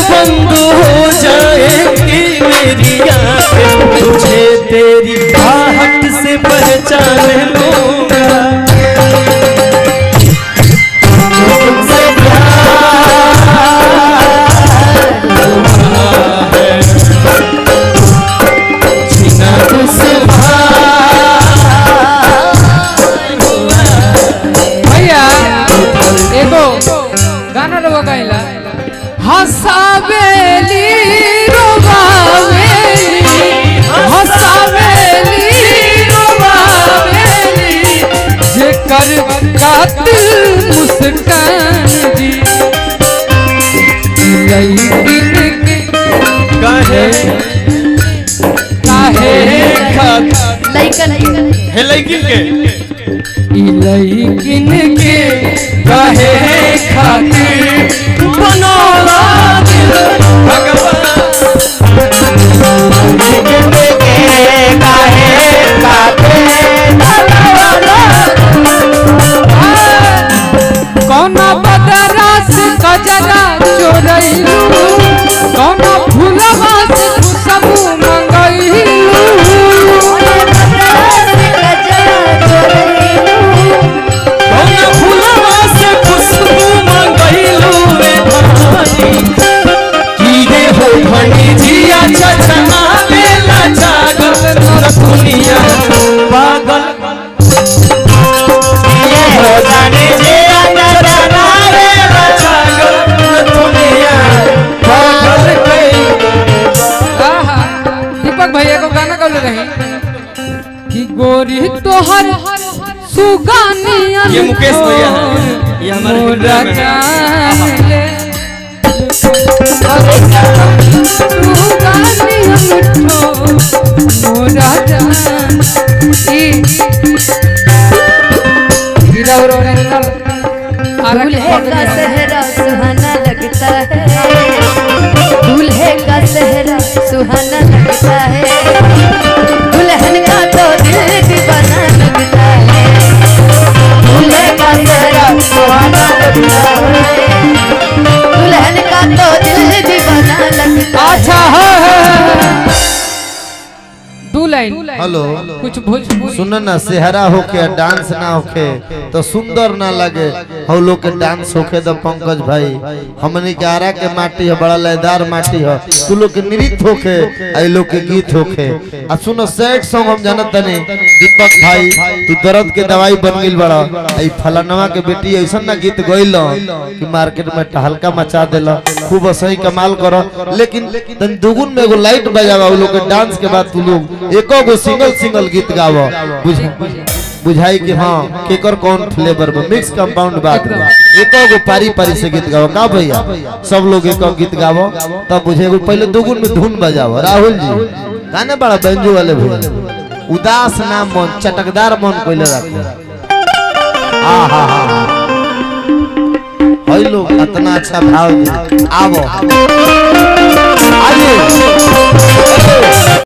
बंद हो जाएंगी मेरी आंखें तुझे तेरी आहट से पहचान लूंगा तुमसे प्यार है जीना तुझसे भैया एगो गाना रहो गाइला हसावेली रोवावेली हसावेली रोवावेली जेकर कातिल मुस्कान जी लईकिन के काहे काहे खात लइकन है लेकिन के ई लईकिन के काहे खातिर बनौला दिल भगवान कौना बदरा से कजरा चोरैलू कौना फूलवा से खुशबू मंगैलू कौन फूलवा से खुशबू मंगैलू रे धानी कीड़े हो भनी जिया छछना बेला जागल न दुनिया पागल ये हो जाने जिया छछना बेला जागल न दुनिया पागल कई आहा, दीपक भैया को गाना गौले रही कि गोरी तोहर सुगानिया ये मुकेश भैया हैं। ये हमारे मोरा हिंदुआ में हैं। जान ले सुगानिया मिठो मोरा जान ई हीरा रो रे निकल आरा के दूल्हे का सहरा सुहाना लगता है दूल्हे का सहरा सुहाना लगता है दुल्हन का तो दिल दीवाना लगता है दूल्हे का सहरा सुहाना लगता है दुल्हन का तो दिल दीवाना लगता है अच्छा है दो लाइन हेलो कुछ भोजपुरी सुन ना सेहरा होके डांस ना होके तो सुंदर ना लगे हम लोग के डांस होके तो पंकज भाई हमने के आरा के माटी है बड़ा लयदार माटी है तू लोग के नृत्य होके आई लोग के गीत होके आ सुनो सैड सॉन्ग हम जानत तनी दीपक भाई तू दर्द के दवाई बन गेल बड़ा आई फलानवा के बेटी ऐसा ना गीत गइल कि मार्केट में टहलका मचा देला खूब सही कमाल करो लेकिन तन दुगुन में एगो लाइट बजावा उ लोग के डांस के बाद तू लोग एको गो सिंगल सिंगल गीत गावो बुझ बुझाई कि हाँ केकर कौन फ्लेवर में मिक्स कंपाउंड बात बा एको गो पारी पारी से गीत गावो का भैया सब लोग एको गीत गावो तब बुझे एगो पहले दुगुन में धुन बजावो राहुल जी गाने बड़ा बेंजो वाले भैया उदास ना मन चटकदार मन कोइले रखो आ हा हा हई लोग इतना अच्छा भाव दे आवो आइए